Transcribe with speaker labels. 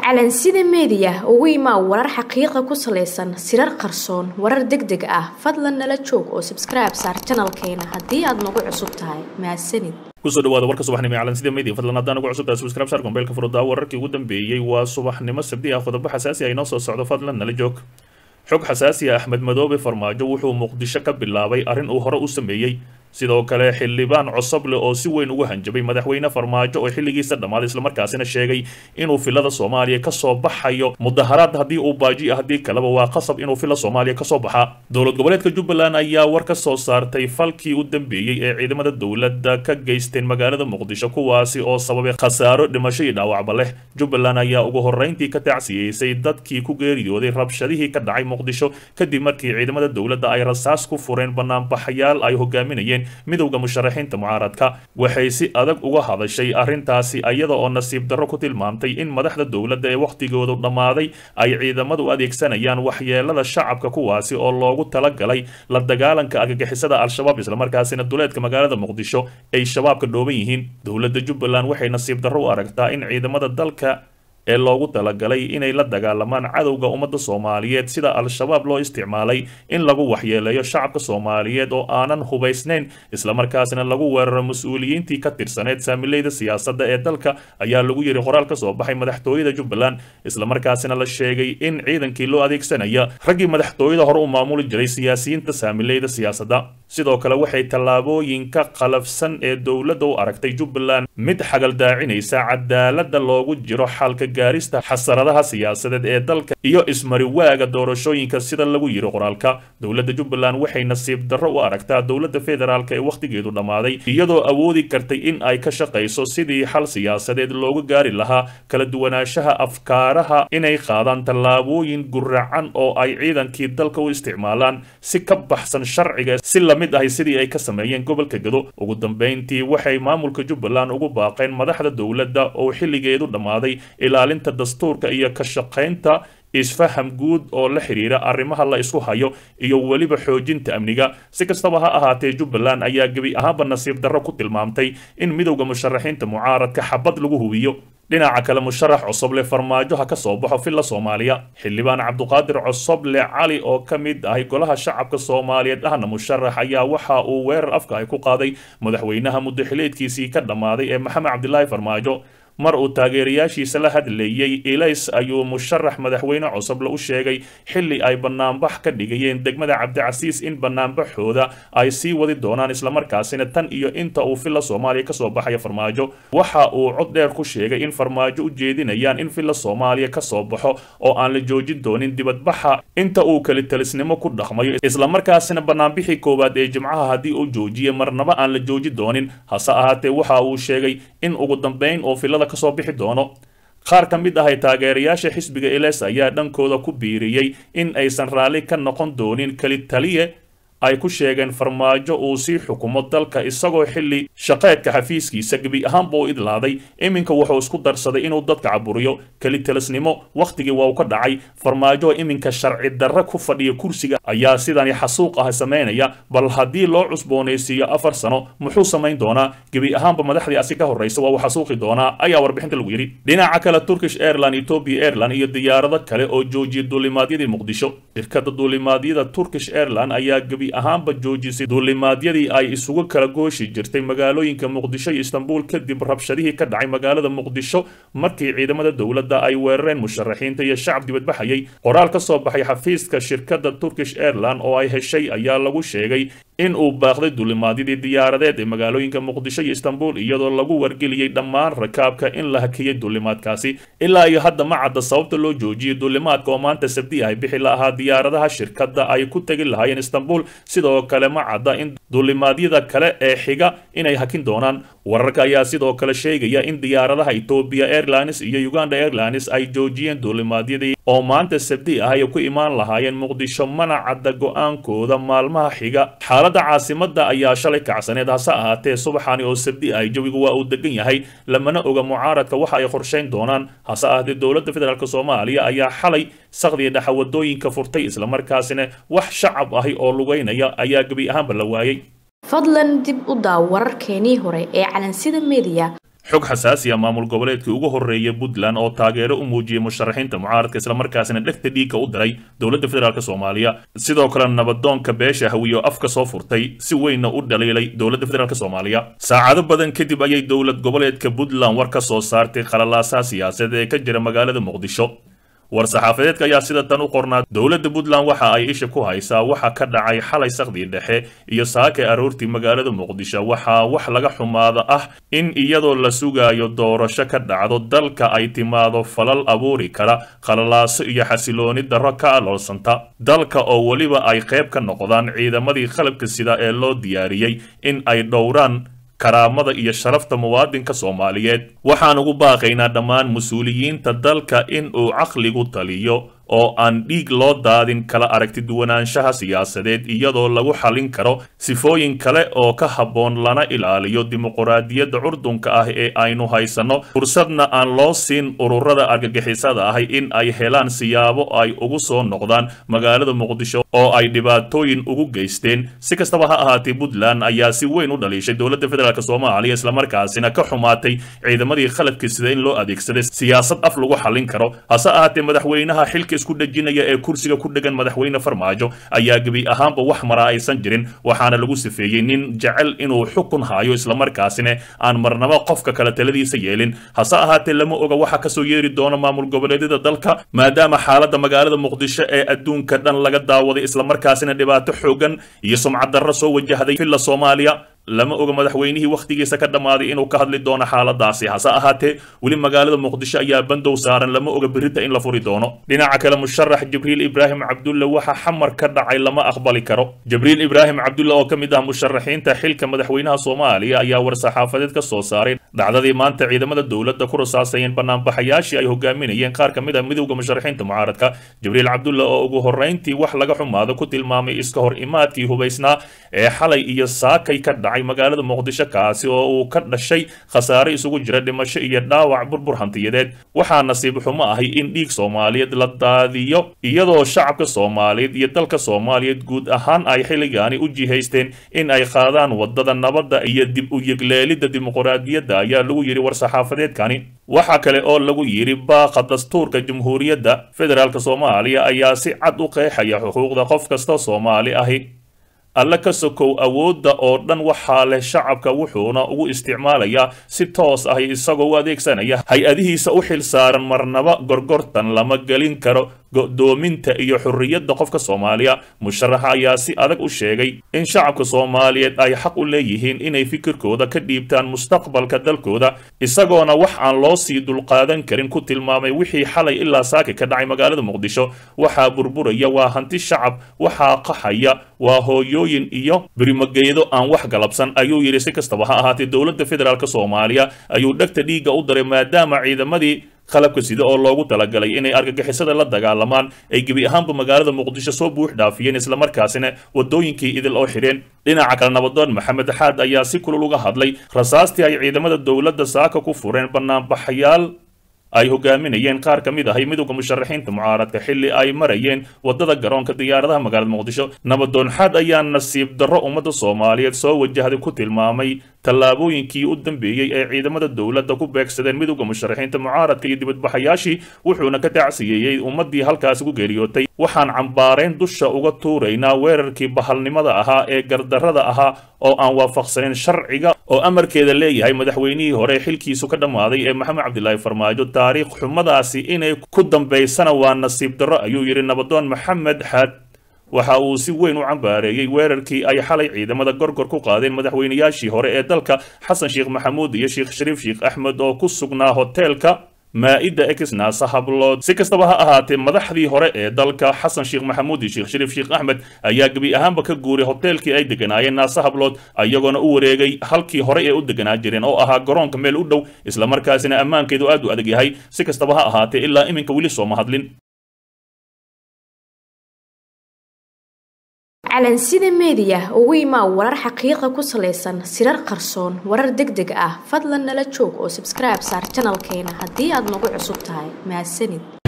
Speaker 1: calansida meediya ugu imaa warar xaqiiqa ku salaysan sirar qarsoon warar deg deg ah fadlan nala joog oo sabskribe saar janalkeena haddii aad nagu cusub tahay mahadsanid
Speaker 2: kusoo dhawaada warka subaxnimo ee calansida media fadlan haddaan ugu cusub tahay subscribe saar gombeelka furudaa wararkii ugu dambeeyey waa subaxnimo sabdi ah qodobo xasaasi ah inoo soo socdo fadlan nala joog xog xasaasi ah axmed madoobe farmaajo wuxuu muqdisho ka bilaabay arrin uu hore u sameeyey sidoo kale xildhibaan cosoble oo si weyn ugu hanjabay madaxweyne farmaajo oo xilligiisa dhammaaday islamarkaasina sheegay inuu filada soomaaliya kasoo baxayo mudaharaad haddii uu baaji haddii kaleba waa qasab inuu fila soomaaliya kasoo baxaa dowlad goboleedka jubbaland ayaa war ka soo saartay falkii u dambeeyey ee ciidamada dowladda ka geysteen magaalada muqdisho kuwaasi oo sababay khasaaro dhimasho iyo dhaawacba leh jubbaland ayaa ugu horreyntii ka tacsiyeysay dadkii ku geeriyooday rabshadihii ka dhacay muqdisho kadib markii ciidamada dowladda ay rasaas ku fureen banaanbaxayaal ay hogaaminayeen midowda musharaxiinta mucaaradka waxay si adag uga hadashay arrintaasi iyada oo nasiib darro ku tilmaamtay in madaxda dowladda ee wakhtigoodu dhammaaday ay ciidamadu adeegsanayaan waxyeelada shacabka kuwaasi oo loogu talagalay la dagaalanka argagixisada al-shabaab islamarkaasina duleedka magaalada muqdisho ay shabaabka dhooban yihiin dowladda jubbaland waxay nasiib darro u aragtaa in ciidamada dalka ee loogu talagalay inay la dagaalamaan cadowga ummadda soomaaliyeed sida al-shabaab loo isticmaalay in lagu waxyeeleeyo shacabka soomaaliyeed oo aanan hubaysnayn islamarkaasina lagu weeraro mas-uuliyiintii ka tirsaneed saamileyda siyaasadda ee dalka ayaa lagu yidhi qoraal ka soo baxay madaxtooyada jubbaland islamarkaasina la sheegay in ciidankii loo adeegsanaya raggii madaxtooyada hore u maamuli jiray siyaasiyiinta saamileyda siyaasadda sidoo kale waxay tallaabooyinka qalafsan ee dowladda u aragtay jubbaland mid xagaldaacinaysa cadaaladda loogu jiro xalka gaarista xasaradaha siyaasadeed ee dalka iyo ismariwaaga doorashooyinka sida lagu yiri qoraalka dowladda jubbaland waxay nasiib darro u aragtaa dowladda federaalk ee wakhtigeedu dhammaaday iyadoo awoodi kartay in ay ka shaqayso sidii xal siyaasadeed loogu gaari lahaa kala duwanaanshaha afkaaraha inay qaadaan tallaabooyin guracan oo ay ciidankii dalka u isticmaalaan si ka baxsan sharciga si lamid ahay sidii ay ka sameeyeen gobolka gado ugu dambeyntii waxay maamulka jubbaland ugu baaqeen madaxda dowladda oo xilligeedu dhammaaday ilaalinta dastuurka iyo ka shaqaynta isfaham guud oo la xiriira arrimaha la isku hayo iyo weliba xoojinta amniga si kastaba ha ahaatee jubbaland ayaa gebi ahaanba nasiib darro ku tilmaamtay in midowda musharaxiinta mucaaradka xabad lagu hubiyo dhinaca kale musharax cosoble farmaajo ha ka soo baxo filla soomaaliya xildhibaan cabduqaadir cosoble cali oo ka mid ahay golaha shacabka soomaaliyeed ahna musharax ayaa waxa uu weerar afka ay ku qaaday madaxweynaha muddaxileedkiisii ka dhammaaday ee maxamed cabdilaahi farmaajo mar uu taageerayaashiisa la hadlayey ilays ayuu musharax madaxweyne cosoble u sheegay xilli ay banaanbax ka dhigayeen degmada cabdicasiis in banaanbaxooda ay sii wadi doonaan islamarkaasina tan iyo inta uu filla soomaaliya kasoo baxaya farmaajo waxa uu cod dheer ku sheegay in farmaajo u jeedinayaan in filla soomaaliya kasoo baxo oo aan la joojin doonin dibadbaxa inta uu kelitalisnimo ku dhaqmayo islamarkaasina banaanbixii koowaad ee jimcaha haddii uu joojiye marnaba aan la jooji doonin hase ahaatee waxa uu sheegay in ugu dambeyn oo filada kasoo bixi doono qaar ka mid ahay taageerayaasha xisbiga eles ayaa dhankooda ku biiriyey in aysan raalli ka noqon doonin keli taliye ay ku sheegeen farmaajo uu sii xukumo dalka isagoo xilli shaqeedka xafiiskiisa gebi ahaanba u idlaaday iminka wuxuu isku darsaday inuu dadka caburiyo kelitelisnimo wakhtigii waa u ka dhacay farmaajo iminka sharci darre ku fadhiya kursiga ayaa sidani xasuuq ah samaynaya bal haddii loo cusboonaysiiyo afar sano muxuu samayn doonaa gebi ahaanba madaxdii asi ka horraysa waa uu xasuuqi doonaa ayaa warbixinta lagu yidhi dhinaca kale turkish airline ethiopia airline iyo diyaarado kale oo joojiyay duulimaadyadii muqdisho shirkada duulimaadyada turkish airline ayaa gebi ahaanba joojisay duulimaadyadii ay isugu kala gooshi jirtay magaalooyinka muqdisho iyo istanbul kadib rabshadihii ka dhacay magaalada muqdisho markii ciidamada dowladda ay weerareen musharaxiinta iyo shacab dibadbaxayay qoraal ka soo baxay xafiiska shirkadda turkish airline oo ay heshay ayaa lagu sheegay in uu baaqday duulimaadyadii diyaaradeed ee magaalooyinka muqdisho iyo istanbul iyadoo lagu wargeliyey dhammaan rakaabka in la hakiyey duulimaadkaasi ilaa iyo hadda ma cadda sababta loo joojiyey duulimaadka oo maanta sabdi ay bixi la ahaa diyaaradaha shirkadda ay ku tegi lahaayeen istanbul sidoo kale ma cadda in duulimaadyada kale ee xiga inay hakin doonaan wararka ayaa sidoo kale sheegaya in diyaaradaha ethiopia airlines iyo uganda airlines ay joojiyeen duulimaadyadii oo maanta sabdi ah ay ku imaan lahaayeen muqdisho mana cadda go-aankooda maalmaha xiga xaaladda caasimada ayaa shalay kacsaneed hase ahaatee subaxani oo sabdi ah jawigu waa uu degan yahay lamana oga mucaaradka waxa ay qorshayn doonaan hase ahaatee dowladda federaalk soomaaliya ayaa xalay sakdiya dhaxawadooyinka furtay islamarkaasina wax shacab ahi oo lugeynaya ayaa gebi ahaanba la waayey
Speaker 1: fadlan dib u daaw wararkeenii hore ee calansida media
Speaker 2: xog xasaasi ah maamul goboleedkii ugu horreeyay puntland oo taageero u muujiyey musharaxiinta mucaaradka islamarkaasina dhegta dhiigga u diray dowladda federaalk soomaaliya sidoo kale nabadoonka beesha hawiyo afka soo furtay si weynna u dhaliilay dowladda federaalk soomaaliya saacado badan kadib ayay dowlad goboleedka puntland war ka soo saartay khalalaasaha siyaasadeed ee ka jira magaalada muqdisho war-saxaafadeedka ayaa sida tan u qornaa dowladda puntland waxa ay isha ku haysaa waxa ka dhacay xalay sakdii dhexe iyo saake aroortii magaalada muqdisho waxaa wax laga xumaada ah in iyadoo la sugaayo doorasho ka dhacdo dalka ay timaado falal abuuri kara khalalaaso iyo xasilooni darro ka aloolsanta dalka oo weliba ay qayb ka noqdaan ciidamadii qalabka sida ee loo diyaariyey in ay dhowraan karaamada iyo sharafta muwaadinka soomaaliyeed waxaan ugu baaqaynaa dhammaan mas-uuliyiinta dalka in uu caqligu taliyo oo aan dhiig loo daadin kala aragti duwanaanshaha siyaasadeed iyadoo lagu xalin karo sifooyin kale oo ka habboon lana ilaaliyo dimuquraadiyadda curdunka ah ee aynu haysanno fursadna aan loo siin ururada argagixisada ahi in ay helaan siyaabo ay ugu soo noqdaan magaalada muqdisho oo ay dhibaatooyin ugu geysteen si kastaba ha ahaatee puntland ayaa si weyn u dhaliishay dowladda federaalk soomaaliya islamarkaasina ka xumaatay ciidamadii khaladka sida in loo adeegsaday siyaasad af lagu xalin karo hase ahaatee madaxweynaha xilka isku dhejinaya ee kursiga ku dhegan madaxweyne farmaajo ayaa gebi ahaanba wax maraa aysan jirin waxaana lagu sifeeyey nin jecel inuu xukun hayo islamarkaasina aan marnaba qofka kale taladiisa yeelin hase ahaatee lama oga waxa kasoo yeeri doona maamul goboleedyada dalka maadaama xaaladda magaalada muqdisho ee adduunka dhan laga daawaday islamarkaasina dhibaato xoogan iyo sumcad darro soo wajahday villa soomaaliya lama oga madaxweynihii wakhtigiisa ka dhammaaday inuu ka hadli doono xaaladaasi hase ahaatee weli magaalada muqdisho ayaa bandow saaran lama oga berita in la furi doono dhinaca kale musharax jibriil ibraahim cabdulle waxa xamar ka dhacay lama aqbali karo jibriil ibraahim cabdulle oo ka mid ah musharaxiinta xilka madaxweynaha soomaaliya ayaa war-saxaafadeed ka soo saaray dhacdadii maanta ciidamada dowladda ku rasaasayeen banaanbaxayaashii ay hogaaminayeen qaar ka mid ah midowda musharaxiinta mucaaradka jibriil cabdulle oo ugu horrayntii wax laga xumaado ku tilmaamay iska hor imaadkii hubaysnaa ee xalay iyo saakay ka dhacay magaalada muqdisho kaasi oo uu ka dhashay khasaare isugu jira dhimasho iyo dhaawac burbur hantiyadeed waxaa nasiib xumo ahay in dhiig soomaaliyeed la daadiyo iyadoo shacabka soomaaliyeed iyo dalka soomaaliyeed guud ahaan ay xilligaani u jihaysteen in ay qaadaan wadada nabadda iyo dib u yegleelidda dimuquraadiyadda ayaa lagu yidhi war-saxaafadeedkani waxaa kale oo lagu yidhi baaqa dastuurka jamhuuriyadda federaalk soomaaliya ayaa si cad u qeexaya xuquuqda qof kasta soomaali ahi alle ka sokow awoodda oo dhan waxaa leh shacabka wuxuuna ugu isticmaalayaa si toos ah isagoo u adeegsanaya hay-adihiisa u xil saaran marnaba gorgortan lama gelin karo go'doominta iyo xorriyadda qofka soomaaliya musharaxa ayaa si adag u sheegay in shacabka soomaaliyeed ay xaq u leeyihiin inay fikirkooda ka dhiibtaan mustaqbalka dalkooda isagoona wax aan loo sii dulqaadan karin ku tilmaamay wixii xalay ilaa saaki ka dhacay magaalada muqdisho waxaa burburaya waa hanti shacab waxaa qaxaya waa hooyooyin iyo birimageedo aan wax galabsan ayuu yidhi si kastaba ha ahaatee dowladda federaalk soomaaliya ayuu dhegta dhiigga u daray maadaama ciidamadii qalabka sida oo loogu talagalay inay argagixisada la dagaalamaan ay gebi ahaanba magaalada muqdisho soo buux dhaafiyeen islamarkaasina wadooyinkii idil oo xidheen dhinaca kale nabadoon maxamed xaad ayaa si kulul uga hadlay rasaastii ay ciidamada dowladda saaka ku fureen banaanbaxayaal ay hogaaminayeen qaar ka mid ahay midowda musharaxiinta mucaaradka xilli ay marayeen wadada garoonka diyaaradaha magaalada muqdisho nabadoon xaad ayaa nasiib darro ummadda soomaaliyeed soo wajahday ku tilmaamay tallaabooyinkii u dambeeyey ee ciidamada dowladda ku beegsadeen midowda musharaxiinta mucaaradka iyo dibadbaxayaashii wuxuuna ka tacsiyeeyey ummaddii halkaasi ku geeriyootay waxaan cambaarayn dusha uga tuuraynaa weerarkii bahalnimada ahaa ee gardarrada ahaa oo aan waafaqsanin sharciga oo amarkeeda leeyahay madaxweynihii hore xilkiisu ka dhammaaday ee maxamed cabdilaahi farmaajo taariikh xumadaasi inay ku dambaysana waa nasiib darro ayuu yidhi nabadoon maxamed xaad waxa uu si weyn u cambaareeyey weerarkii ay xalay ciidamada gorgor ku qaadeen madaxweynayaashii hore ee dalka xasan sheekh maxamuud iyo sheekh shariif sheekh axmed oo ku sugnaa hoteelka maa-ida exnaasa hablood si kastaba ha ahaatee madaxdii hore ee dalka xasan sheekh maxamuud iyo sheekh shariif sheekh axmed ayaa gebi ahaanba ka guuray hoteelkii ay deganaayeen naasa hablood iyagoona u wareegay halkii hore ee u deganaa jireen oo ahaa garoonka meel u dhow islamarkaasina ammaankeedu aad u adag yahay si kastaba ha ahaatee ilaa iminka weli sooma hadlin
Speaker 1: calansida meediya ugu imaa warar xaqiiqa ku salaysan sirar qarsoon warar deg deg ah fadlan nala joog oo sabskribe saar janalkeena haddii aad nagu cusub tahay mahadsanid